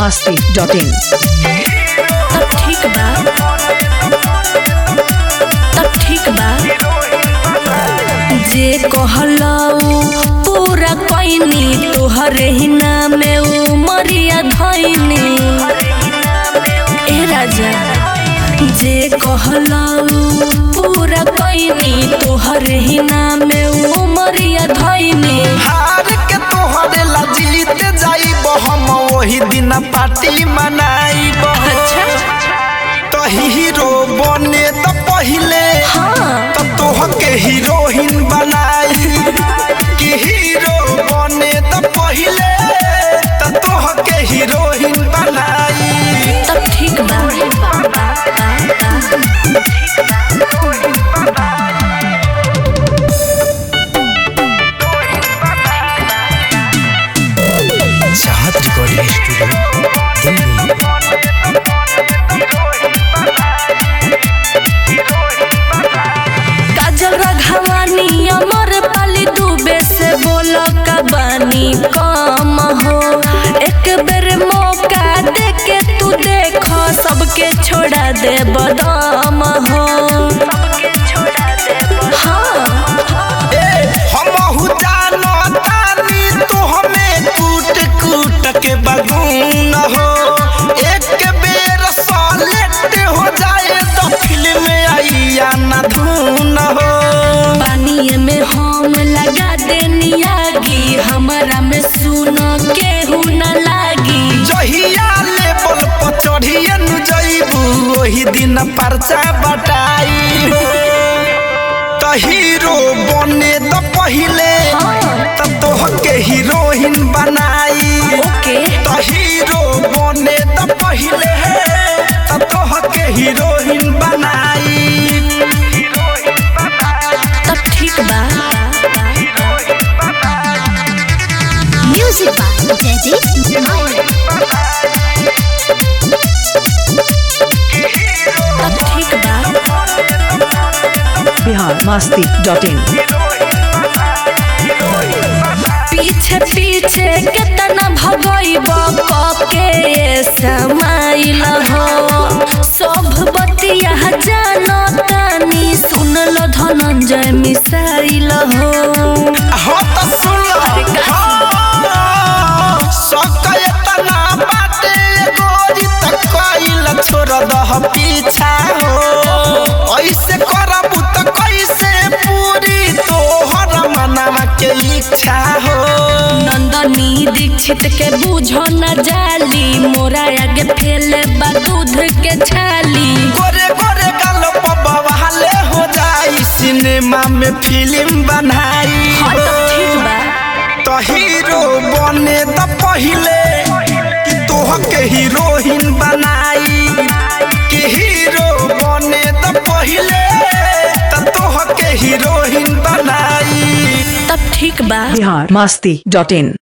masti.in. तब ठीक बा तब ठीक बा जे कहलऊ पूरा कैनी तोहरे ही नामे उमरिया धैनी ए राजा जे कहलऊ पूरा कैनी तोहरे ही नामे उमरिया धैनी हार के तोहरे ला जीत जाइब हम वही दिन पार्टी मनाइब अच्छा तो हीरो बने तो पहिले हाँ तो तोह के हीरोइन बनाई कि हीरो बने तो पहिले तो तोह के हीरोइन बनाई तब ठीक बा Chahat recording studio Delhi Kajal Raghwani Amrapali Dubey से बोलो कबानी कम हो एक बेर मौका दे के तू देखो सबके छोड़ा दे बदाम हो हाँ हमहु जानो तानी तू हमें कूट कूट के बगून हो एक बेर सॉलेट हो जाए तो फिल्म आइया ना धून हो पानी में हम लगा देनी आगी हमारा में सुनो केहू न लागी जहिया लेवल पर चढ़िए नु जइबू वही दिन परचा बटाई तो हीरो बने तो पहिले तो तोह के हीरोइन बनाई ओके तो हीरो बने तो पहिले तो तोह के हीरोइन बनाई तब ठीक बा Music by Daddy तब ठीक बा Bihar masti.in. पीछे पीछे कितना भगैब के समाइल हो सब बतिया जानो तानी सुन लो धनंजय मिसाइल हो हो तो सुन लो हाँ, सकय तना बाटे गोरी तक कइल छोड़ दह पीछा हो ऐसे करबू तो कैसे पूरी तोहर मनवा के इच्छा हो नंदनी दीक्षित के बूझो न जाली मोरा आगे फैले बा दूध के छाली गोरे गोरे गल बवाले हो जाई सिनेमा में फिल्म बनाई हाँ तब ठीक बा तो हीरो बने तो पहिले कि तोह के हीरोइन बनाई कि हीरो बने तो पहिले तो तोह के हीरोइन बनाई तब ठीक बा Bihar masti.in.